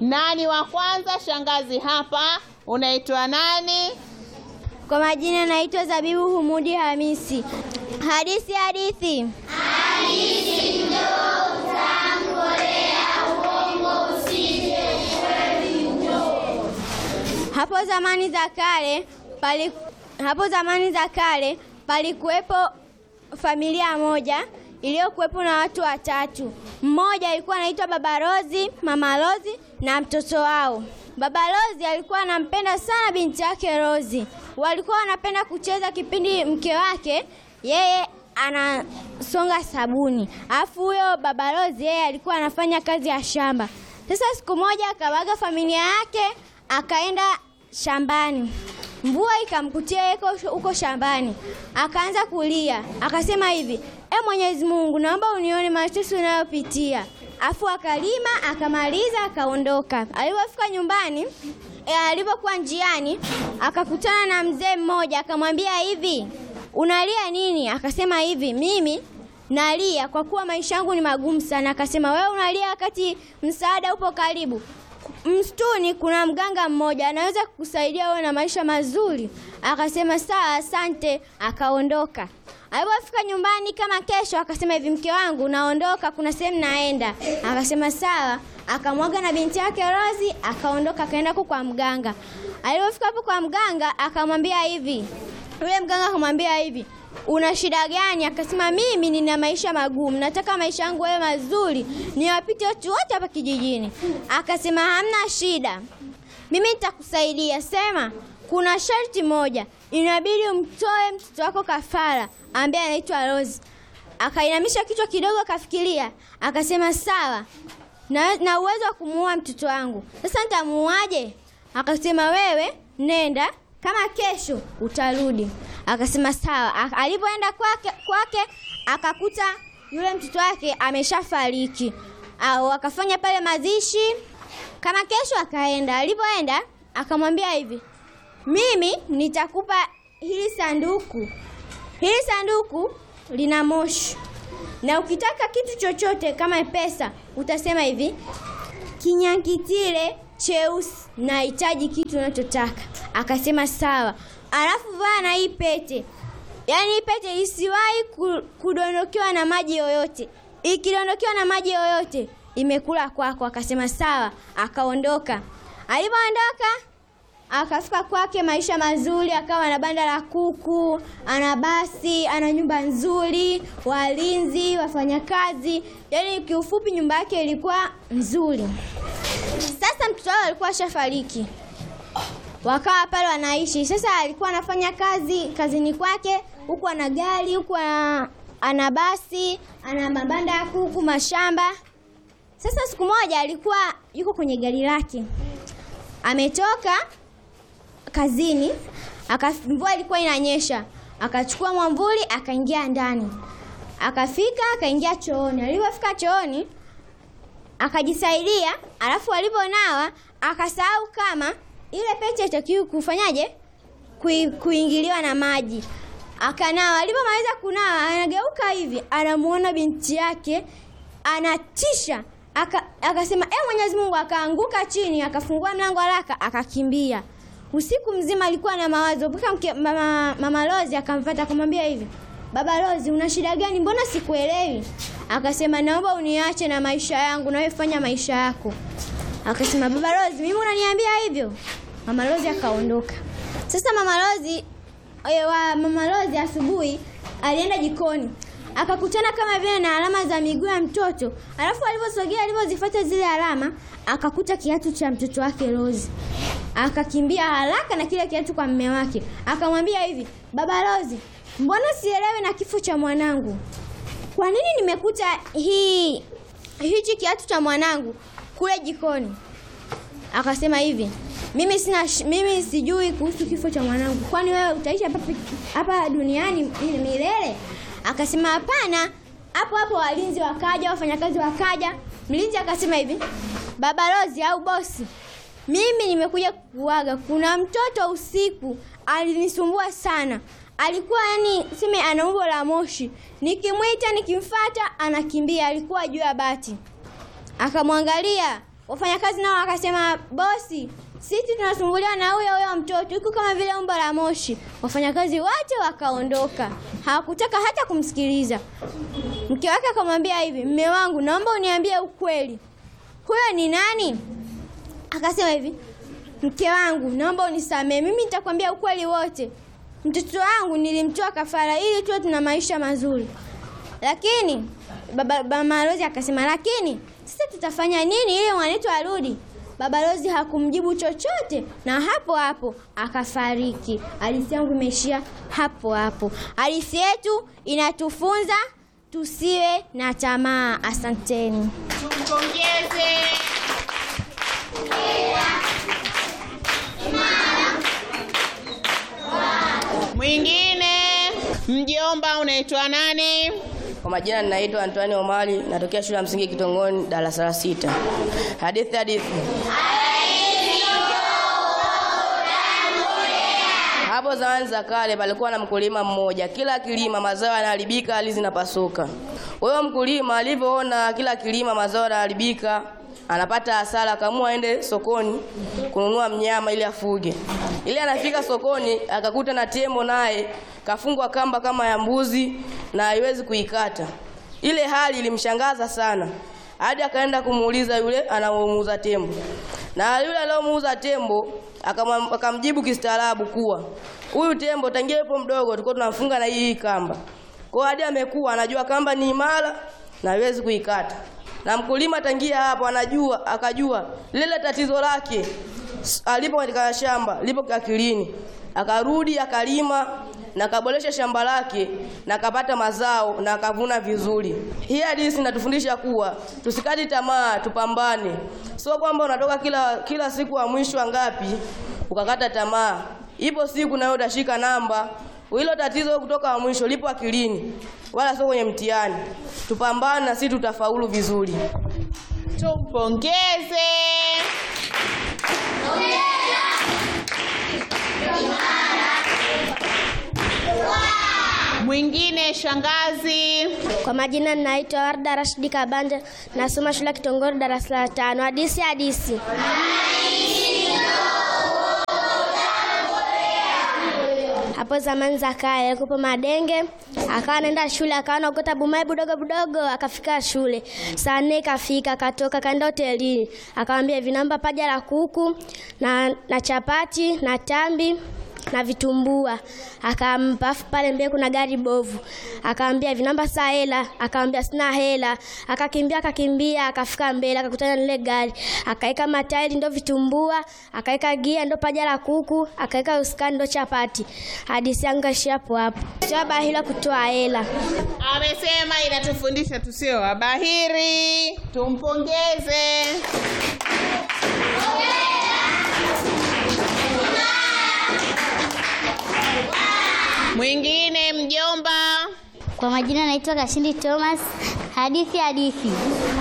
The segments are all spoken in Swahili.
Nani wa kwanza? Shangazi hapa. Unaitwa nani? Kwa majina naitwa Zabibu Humudi Hamisi. Hadithi hadithi. Hapo zamani za kale pali, hapo zamani za kale palikuwepo familia moja iliyokuwepo na watu watatu. Mmoja alikuwa anaitwa Baba Rozi, Mama Rozi na mtoto wao. Baba Rozi alikuwa anampenda sana binti yake Rozi. Walikuwa wanapenda kucheza kipindi mke wake yeye anasonga sabuni, alafu huyo Baba Rozi yeye alikuwa anafanya kazi ya shamba. Sasa siku moja akawaga familia yake akaenda shambani. Mvua ikamkutia yeye huko shambani, akaanza kulia, akasema hivi, e Mwenyezi Mungu, naomba unione mateso unayopitia. Afu akalima akamaliza, akaondoka. Alipofika nyumbani, e, alipokuwa njiani, akakutana na mzee mmoja, akamwambia hivi, unalia nini? Akasema hivi, mimi nalia kwa kuwa maisha yangu ni magumu sana. Akasema wewe unalia wakati msaada upo karibu msituni kuna mganga mmoja anaweza kukusaidia uwe na maisha mazuri. Akasema sawa, asante. Akaondoka. Alipofika nyumbani kama kesho, akasema hivi, mke wangu, naondoka, kuna sehemu naenda. Akasema sawa. Akamwaga na binti yake Rozi, akaondoka, akaenda huko kwa mganga. Alipofika hapo kwa mganga, akamwambia hivi, yule mganga akamwambia hivi una shida gani? Akasema mimi nina maisha magumu, nataka maisha yangu yawe mazuri, niwapite watu wote hapa kijijini. Akasema hamna shida, mimi nitakusaidia. Sema kuna sharti moja, inabidi umtoe mtoto wako kafara ambaye anaitwa Rose. Akainamisha kichwa kidogo, akafikiria, akasema sawa, na, na uwezo wa kumuua mtoto wangu. Sasa nitamuuaje? Akasema wewe nenda, kama kesho utarudi. Akasema sawa. Alipoenda kwake kwake akakuta yule mtoto wake ameshafariki. Au akafanya pale mazishi, kama kesho akaenda. Alipoenda akamwambia hivi, mimi nitakupa hili sanduku, hili sanduku lina moshi, na ukitaka kitu chochote kama pesa utasema hivi, kinyangitile cheusi, nahitaji kitu unachotaka. Akasema sawa. Alafu vaa na hii pete, yaani hii pete isiwahi kudondokewa na maji yoyote. Ikidondokewa na maji yoyote imekula kwako. Akasema sawa, akaondoka. Alipoondoka akafika kwake, maisha mazuri, akawa na banda la kuku, ana basi, ana nyumba nzuri, walinzi, wafanyakazi, yaani kiufupi nyumba yake ilikuwa nzuri. Sasa mtoto wao alikuwa ashafariki wakawa pale wanaishi. Sasa alikuwa anafanya kazi kazini kwake, huku ana gari, huku ana basi, ana mabanda ya kuku, mashamba. Sasa siku moja alikuwa yuko kwenye gari lake, ametoka kazini, mvua ilikuwa inanyesha, akachukua mwamvuli akaingia ndani, akafika akaingia chooni. Alipofika chooni akajisaidia, alafu aliponawa akasahau kama ile pete itakiwa kufanyaje, Kui, kuingiliwa na maji. Akanawa, alipomaliza kunawa, anageuka hivi, anamuona binti yake anatisha. Aka, akasema e, Mwenyezi Mungu, akaanguka chini, akafungua mlango haraka, akakimbia. Usiku mzima alikuwa na mawazo mpaka mama, mama Rozi akamfuata akamwambia hivi, baba Rozi, una shida gani? Mbona sikuelewi? Akasema naomba uniache na maisha yangu, nawe fanya maisha yako. Akasema baba Rozi, mimi unaniambia hivyo? Mama Rozi akaondoka. Sasa mama Rozi wa mama Rozi asubuhi alienda jikoni akakutana kama vile na alama za miguu ya mtoto, alafu aliposogea, alipozifuata zile alama akakuta kiatu cha mtoto wake Rozi. Akakimbia haraka na kile kiatu kwa mume wake, akamwambia hivi, baba Rozi, mbona sielewi na kifo cha mwanangu? Kwa nini nimekuta hii hichi kiatu cha mwanangu kule jikoni? Akasema hivi mimi sina, mimi sijui kuhusu kifo cha mwanangu. Kwani wewe utaishi hapa hapa duniani milele? Akasema hapana. Hapo hapo walinzi wakaja, wafanyakazi wakaja. Mlinzi akasema hivi, baba Rozi au bosi, mimi nimekuja kukuaga. Kuna mtoto usiku alinisumbua sana, alikuwa yani seme ana umbo la moshi, nikimwita nikimfata anakimbia, alikuwa juu ya bati. Akamwangalia Wafanyakazi nao wakasema, bosi, sisi tunasumbuliwa na huyo huyo mtoto, yuko kama vile umbo la moshi. Wafanyakazi wote wakaondoka, hawakutaka hata kumsikiliza. Mke wake akamwambia hivi, mme wangu, naomba uniambie ukweli, huyo ni nani? Akasema hivi, mke wangu, naomba unisamehe, mimi nitakwambia ukweli wote. Mtoto wangu nilimtoa kafara ili tuwe tuna maisha mazuri, lakini baba, baba Rozi akasema, lakini sasa tutafanya nini ili mwanetu arudi? Baba Rozi hakumjibu chochote, na hapo hapo akafariki. Hadithi yangu imeishia hapo hapo. Hadithi yetu inatufunza tusiwe na tamaa. Asanteni. Tumpongeze. Mwingine mjomba, unaitwa nani? Kwa majina ninaitwa Antoine Omari, natokea shule ya msingi Kitongoni, darasa la sita. Hadithi hadithi. Hapo zamani za kale palikuwa na mkulima mmoja, kila kilima mazao yanaharibika, hali zinapasuka. Huyo mkulima alivyoona kila kilima mazao yanaharibika, anapata hasara, akaamua aende sokoni kununua mnyama ili afuge. Ili anafika sokoni akakuta na tembo naye kafungwa kamba kama ya mbuzi na haiwezi kuikata. Ile hali ilimshangaza sana, hadi akaenda kumuuliza yule anayemuuza tembo, na yule aliyomuuza tembo akamwa- akamjibu kistaarabu kuwa huyu tembo tangia yupo mdogo tulikuwa tunamfunga na hii kamba, kwa hadi amekuwa anajua kamba ni imara na haiwezi kuikata. Na mkulima tangia hapo anajua akajua lile tatizo lake s- alipo katika shamba lipo akilini, akarudi akalima na akaboresha shamba lake na akapata mazao na akavuna vizuri. Hii hadithi inatufundisha kuwa tusikati tamaa, tupambane. Sio kwamba unatoka kila kila siku wa mwisho wa ngapi ukakata tamaa. Ipo siku nayo utashika namba. Hilo tatizo kutoka wa mwisho lipo akilini, wala sio kwenye mtihani. Tupambane na sisi tutafaulu vizuri. Tumpongeze. Mwingine shangazi. Kwa majina ninaitwa Warda Rashidi Kabanja, nasoma shule ya Kitongori darasa la tano. Hadisi hadisi. Hapo zamani za kale alikuwa madenge, akawa anaenda shule, akawa anaokota bumai budogo budogo, akafika shule saa nne ikafika, akatoka akaenda hotelini, akamwambia hivi, naomba paja la kuku na, na chapati na tambi na vitumbua akampa. Afu pale mbele kuna gari bovu, akamwambia hivi namba saa hela, akamwambia sina hela. Akakimbia akakimbia akafika mbele akakutana na ile gari, akaweka matairi ndo vitumbua, akaweka gia ndo paja la kuku, akaweka usukani ndo chapati. Hadithi yangu kaishia hapo hapo. Sio bahila kutoa hela. Amesema inatufundisha tusio wabahiri. Tumpongeze. Mwingine mjomba. Kwa majina naitwa Kashindi Thomas. Hadithi hadithi.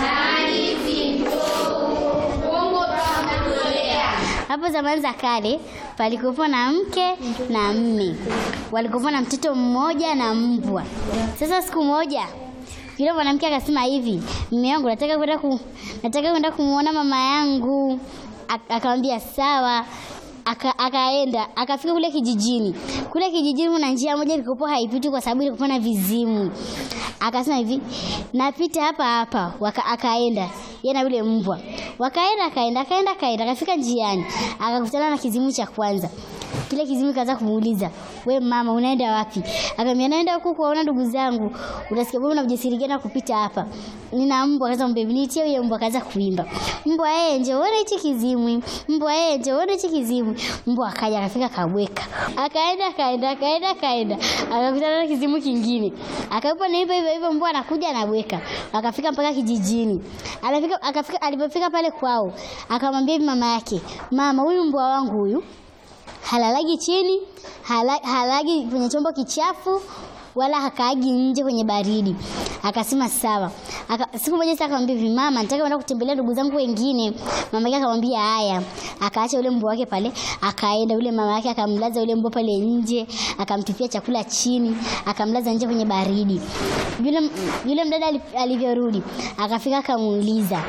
Hapo zamani za kale palikuwepo na mke na mme, walikuwepo na mtoto mmoja na mbwa. Sasa siku moja yule mwanamke akasema hivi, mme wangu, nataka kwenda ku, nataka kwenda kumuona mama yangu. Ak- Akamwambia sawa. Aka, akaenda akafika kule kijijini. Kule kijijini kuna njia moja ilikuwa haipiti kwa sababu ilikuwa na vizimu. Akasema hivi, napita hapa hapa. Waka, akaenda yeye na yule mbwa, wakaenda akaenda akaenda akaenda, akafika njiani akakutana na kizimu cha kwanza. Kile kizimu kaanza kumuuliza, we mama, unaenda wapi? Akamwambia naenda huku kuwaona ndugu zangu. Unasikia bwana ujasiri gani wa kupita hapa? Nina mbwa. Akaanza mbebe, nitie huyo mbwa. Akaanza kuimba, mbwa yeye, njoo uone hichi kizimu, mbwa yeye, njoo uone hichi kizimu. Mbwa akaja akafika akabweka, akaenda akaenda akaenda akaenda, akakutana na kizimu kingine, akawepo na hivyo hivyo hivyo, mbwa anakuja anabweka, akafika mpaka kijijini. Alifika akafika, alipofika pale kwao, akamwambia hivi mama yake, mama, huyu mbwa wangu huyu halalagi chini, hala, halagi kwenye chombo kichafu wala hakaagi nje kwenye baridi. Akasema sawa. Aka, siku moja sasa akamwambia hivi, mama, nataka kwenda kutembelea ndugu zangu wengine. Mama yake akamwambia haya. Akaacha yule mbwa wake pale, akaenda yule mama yake akamlaza yule mbwa pale nje, akamtupia chakula chini, akamlaza nje kwenye baridi. Yule yule mdada ali- alivyorudi, akafika akamuuliza,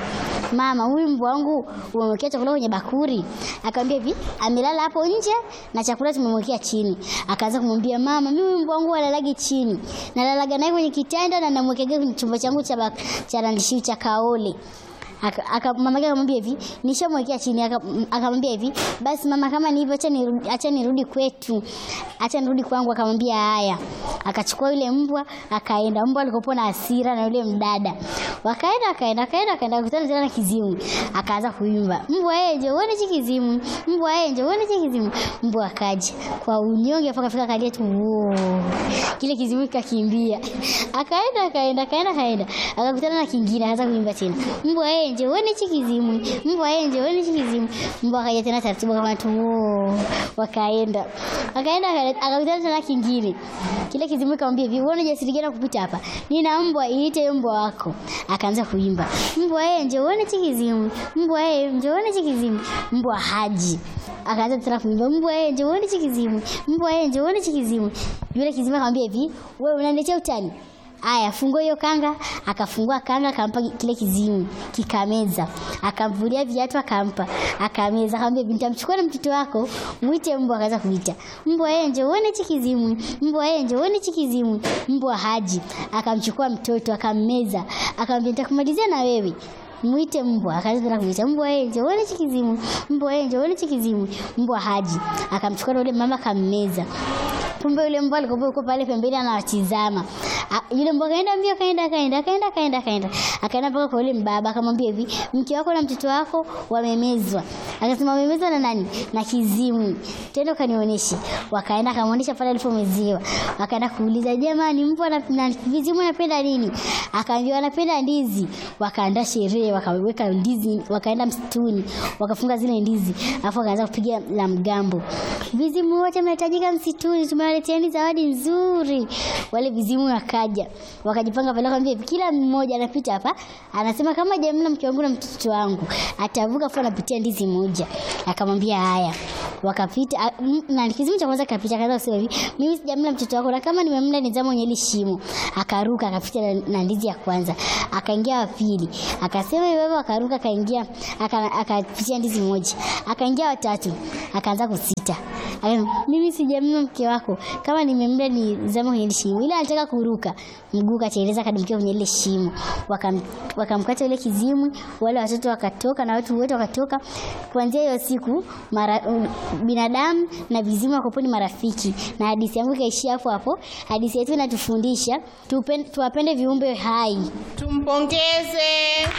mama, huyu mbwa wangu umemwekea chakula kwenye bakuri? Akamwambia hivi, amelala hapo nje na chakula tumemwekea chini. Akaanza kumwambia mama, mimi mbwa wangu alalagi chini, nalalaga naye kwenye kitanda na namwekea kwenye chumba changu cha bak- cha randishiu cha kaole Aka, aka, mama yake akamwambia hivi nishamwekea chini. Aka- m- Akamwambia hivi basi mama, kama ni hivyo, acha nirudi, acha nirudi kwetu, acha nirudi kwangu. Akamwambia haya, akachukua yule mbwa akaenda. Mbwa alikopo na hasira na yule mdada, wakaenda akaenda akaenda akaenda, akakutana tena na kizimu, akaanza kuimba mbwa yeye nje uone hichi kizimu, mbwa yeye nje uone hichi kizimu. Mbwa akaja kwa unyonge, mpaka fika kalia tu, "Woo." kile kizimu kikakimbia, akaenda akaenda akaenda akaenda, akakutana na kingine, akaanza kuimba tena mbwa yeye nje uone hichi kizimu, mbwa yeye nje uone hichi kizimu. Mbwa akaja tena taratibu kama tu, "Woo." wakaenda akaenda akaenda, akakutana tena kingine, kile kizimu kamwambia hivi, uone jasiri gani kupita hapa, nina mbwa, iite hiyo mbwa wako. Akaanza kuimba mbwa yeye nje uone hichi kizimu, mbwa yeye nje uone hichi kizimu. Mbwa haji akaanza tena kuimba mbwa yeye nje uone hichi kizimu, mbwa yeye nje uone hichi kizimu. Yule kizimu akamwambia hivi, wewe unaniletea utani Aya, fungua hiyo kanga. Akafungua kanga, akampa kile kizimu, kikameza. Akamvulia viatu, akampa, akameza. Akamwambia, nitamchukua na mtoto wako, mwite mbwa. Akaanza kuita mbwa, yeye nje uone hichi kizimu, mbwa yeye nje uone hichi kizimu. Mbwa haji, akamchukua mtoto, akammeza, akamwambia, nitakumalizia na wewe mwite mbwa. Akaanza tena kumwita mbwa, yeye nje uone hichi kizimu, mbwa yeye nje uone hichi kizimu. Mbwa haji, akamchukua na yule mama, akammeza. Kumbe yule mbwa alikuwa yuko pale pembeni anawatizama. A- Yule mbwa kaenda mbio, kaenda kaenda kaenda kaenda kaenda, akaenda mpaka kwa yule mbaba, akamwambia hivi, mke wako na mtoto wako wamemezwa. Akasema wamemezwa na nani? Na kizimu. Tena ukanionyeshe. Wakaenda akamwonyesha pale alipomeziwa. Wakaenda kuuliza, jamani, mbwa na, na vizimu anapenda nini? Akaambiwa anapenda ndizi. Wakaandaa sherehe, wakaweka ndizi, wakaenda msituni, wakafunga zile ndizi, alafu wakaanza kupiga la mgambo. Vizimu wote mnahitajika msituni, tumewaleteeni zawadi nzuri. Wale vizimu wakaja, wakajipanga pale, wakamwambia hivi, kila mmoja anapita hapa, anasema kama jamla mke wangu na mtoto wangu atavuka, afu anapitia ndizi moja. Akamwambia haya, wakapita a- m- na kizimu cha kwanza kapita, akaanza kusema hivi, mimi sijamla mtoto wako, na kama nimemla nizama kwenye hili shimo. Akaruka akapita na, na ndizi ya kwanza, akaingia wa pili, akasema hivyo hivyo, akaruka akaingia, aka- akapitia ndizi moja, akaingia watatu, akaanza kusita Akasema, mimi sijamla mke wako, kama nimemla nizama kwenye hili shimo. Ile alitaka kuruka, mguu kateleza, kadumkia kwenye ile shimo, Wakam- wakamkata ile kizimu, wale watoto wakatoka na watu wote wakatoka. Kuanzia hiyo siku mara, binadamu na vizimu wako ni marafiki, na hadithi yangu ikaishia hapo hapo. Hadithi yetu inatufundisha tupen- tuwapende viumbe hai. Tumpongeze.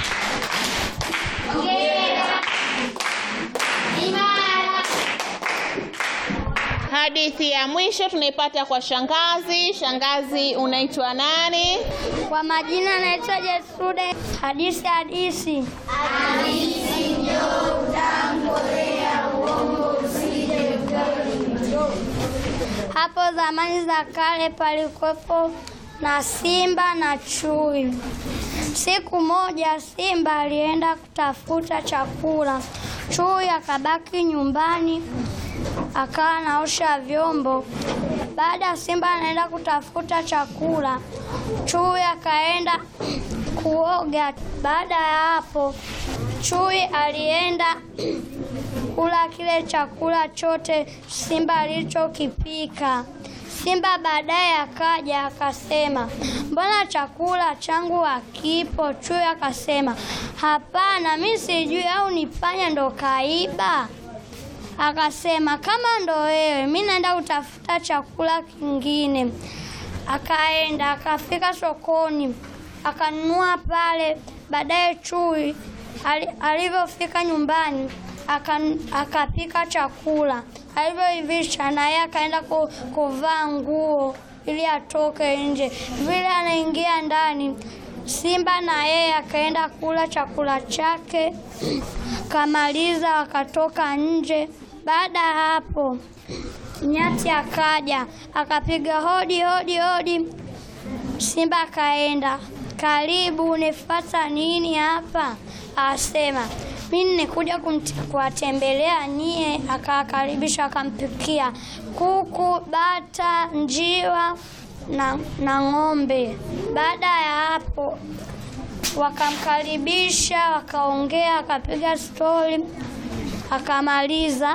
Hadithi ya mwisho tunaipata kwa shangazi. Shangazi, unaitwa nani? Kwa majina naitwa Jesude. Hadisi hadisi. Hapo zamani za kale palikuwepo na simba na chui. Siku moja simba alienda kutafuta chakula, chui akabaki nyumbani akawa anaosha vyombo. Baada ya simba anaenda kutafuta chakula, chui akaenda kuoga. Baada ya hapo, chui alienda kula kile chakula chote simba alichokipika. Simba baadaye akaja akasema, mbona chakula changu hakipo? Chui akasema, hapana, mi sijui, au ni panya ndo kaiba? Akasema kama ndo wewe, mi naenda kutafuta chakula kingine. Akaenda akafika sokoni akanunua pale. Baadaye chui ali- alivyofika nyumbani aka- akapika chakula, alivyoivisha na yeye akaenda ku, kuvaa nguo ili atoke nje. Vile anaingia ndani, simba na yeye akaenda kula chakula chake kamaliza, wakatoka nje. Baada ya hapo, nyati akaja akapiga hodi hodi hodi. Simba akaenda, karibu, unifuata nini hapa? Asema mimi nimekuja kumti- kuwatembelea nyie. Akawakaribisha, akampikia kuku, bata, njiwa na, na ng'ombe. Baada ya hapo wakamkaribisha, wakaongea, akapiga stori, akamaliza,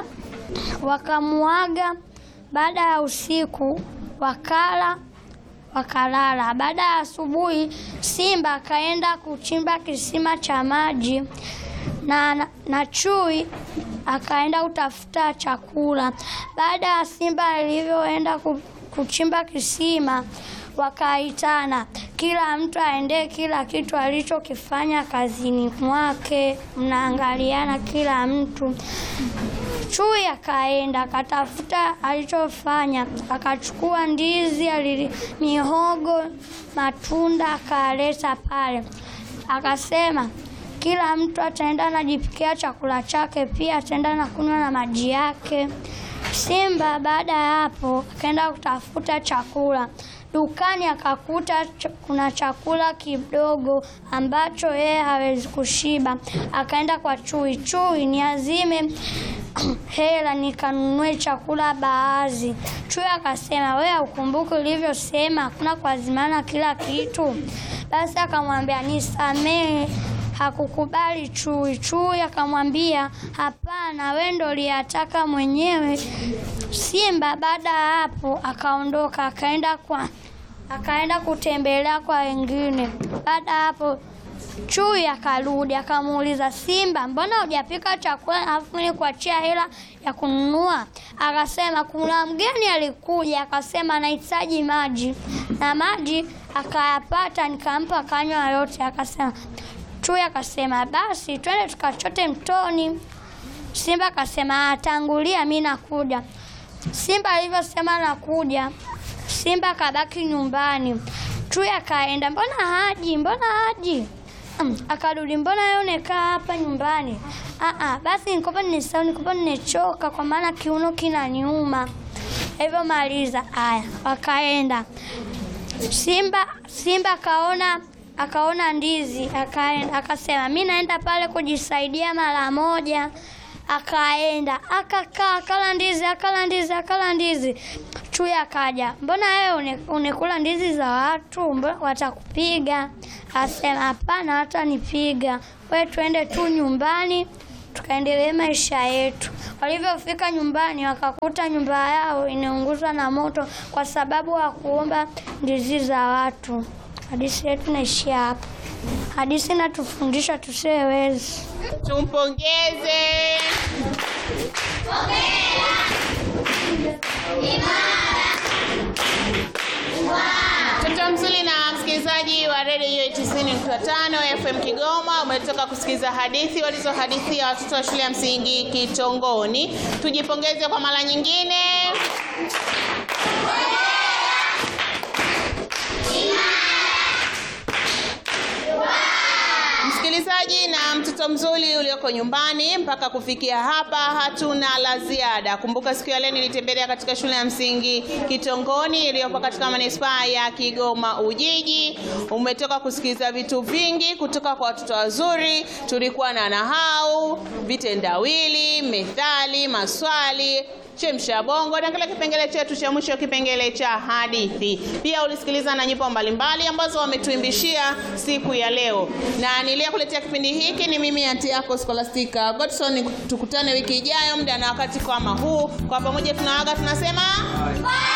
wakamuaga. Baada ya usiku wakala wakalala. Baada ya asubuhi, simba akaenda kuchimba kisima cha maji na, na, na chui akaenda kutafuta chakula. Baada ya simba alivyoenda ku- kuchimba kisima, wakaitana, kila mtu aendee kila kitu alichokifanya kazini mwake. Mnaangaliana kila mtu. Chui akaenda akatafuta alichofanya, akachukua ndizi, alili, mihogo, matunda akaleta pale, akasema kila mtu ataenda anajipikia chakula chake, pia ataenda na kunywa na maji yake. Simba baada ya hapo akaenda kutafuta chakula dukani, akakuta ch kuna chakula kidogo ambacho yeye hawezi kushiba. Akaenda kwa chui, chui niazime hela nikanunue chakula baadhi. Chui akasema, wewe ukumbuke ulivyosema hakuna kuazimana kila kitu. Basi akamwambia nisamehe. Hakukubali chui. Chui akamwambia hapana, wewe ndo uliyataka mwenyewe. Simba baada ya hapo akaondoka, akaenda kwa akaenda kutembelea kwa wengine. Baada ya hapo Chui akarudi akamuuliza Simba, mbona hujapika chakula alafu nikuachia hela ya kununua? Akasema kuna mgeni alikuja, akasema anahitaji maji na maji akayapata, nikampa kanywa yote. Akasema Chui akasema basi twende tukachote mtoni. Simba akasema atangulia, mi nakuja. Simba alivyosema nakuja, Simba akabaki nyumbani. Chui akaenda, mbona haji, mbona haji? Mm, akarudi, mbona yeye unekaa hapa nyumbani? Ah, ah, basi nikopa nisau, nikopa nimechoka kwa maana kiuno kinaniuma. Hivyo maliza. Aya, wakaenda. Simba Simba akaona akaona ndizi akaenda, akasema mi naenda pale kujisaidia mara moja. Akaenda akakaa akala ndizi akala ndizi akala ndizi. Chui akaja, mbona wewe une- unekula ndizi za watu, mbona watakupiga? Asema hapana, watanipiga. Wewe tuende tu nyumbani tukaendelee maisha yetu. Walivyofika nyumbani, wakakuta nyumba yao inaunguzwa na moto kwa sababu hawakuomba ndizi za watu. Hadithi yetu inaishia hapa. Hadithi inatufundisha tusiwe wezi. Tumpongeze. Mtoto mzuri na msikilizaji wa redio 90.5 FM Kigoma, umetoka kusikiliza hadithi walizohadithia watoto wa shule ya msingi Kitongoni. Tujipongeze kwa mara nyingine. Msikilizaji na mtoto mzuri ulioko nyumbani, mpaka kufikia hapa hatuna la ziada. Kumbuka siku ya leo nilitembelea katika shule ya msingi Kitongoni iliyopo katika manispaa ya Kigoma Ujiji. Umetoka kusikiliza vitu vingi kutoka kwa watoto wazuri. Tulikuwa na nahau, vitendawili, methali, maswali chemsha bongo na kile kipengele chetu cha mwisho, kipengele cha hadithi. Pia ulisikiliza na nyimbo mbalimbali ambazo wametuimbishia siku ya leo, na niliyekuletea kipindi hiki ni mimi anti yako Scholastica Godson. Tukutane wiki ijayo muda na wakati kama huu, kwa pamoja tunaaga tunasema